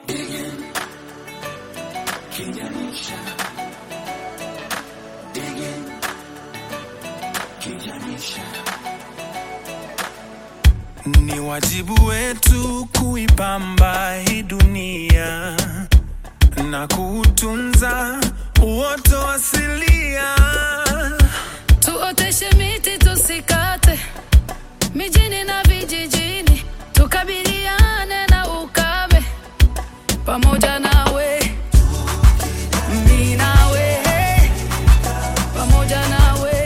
Ni wajibu wetu kuipamba hii dunia na kuutunza uoto asilia. Tuoteshe miti tusikate, mijini na vijijini, tukabiliane na ukame pamoja nawe, mi nawe, pamoja nawe.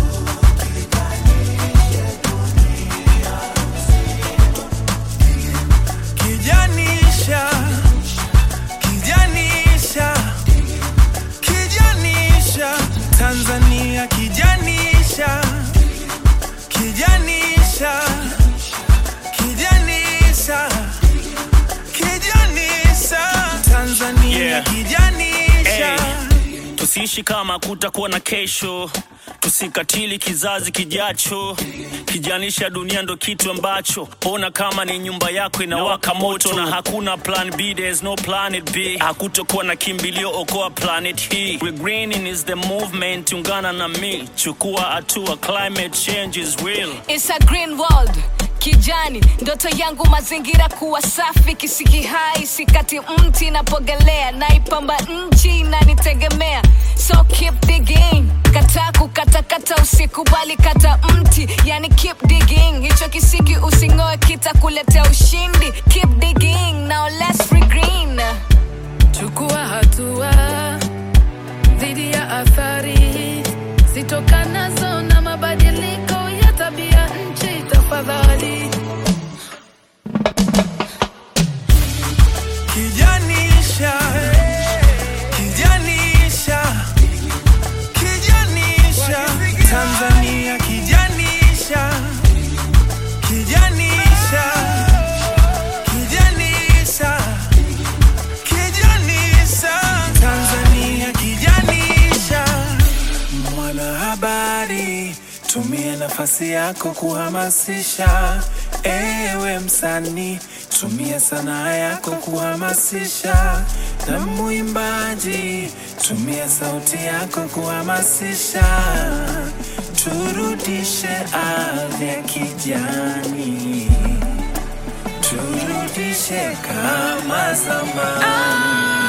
Kijanisha, kijanisha, kijanisha, Tanzania kijanisha, kijanisha, kijanisha, kijanisha, Tanzania Yeah. kijanisha. Hey, tusiishi kama kutakuwa na kesho, tusikatili kizazi kijacho. Kijanisha dunia ndo kitu ambacho ona kama ni nyumba yako inawaka moto na hakuna plan B, there's no planet B. Hakutokuwa na kimbilio, okoa planet hii. We greening is the movement, ungana na mi, chukua hatua, climate change is real. It's a green world kijani ndoto yangu mazingira kuwa safi kisiki hai sikati mti napogelea naipamba nchi inanitegemea so keep digging kata kukatakata usikubali kata mti yani keep digging hicho kisiki using'oe kitakuletea ushindi keep digging now let's regreen Chukua hatua dhidi ya athari zitokanazo na mabadiliko ya tabia nchi, tafadhali. Kijanisha, kijanisha, kijanisha, Tanzania kijanisha, kijanisha, kijanisha, kijanisha, Tanzania kijanisha. Mwanahabari, tumia nafasi yako kuhamasisha. Ewe msanii, tumia sanaa yako kuhamasisha. Na mwimbaji, tumia sauti yako kuhamasisha. Turudishe ardhi ya kijani, turudishe kama zamani.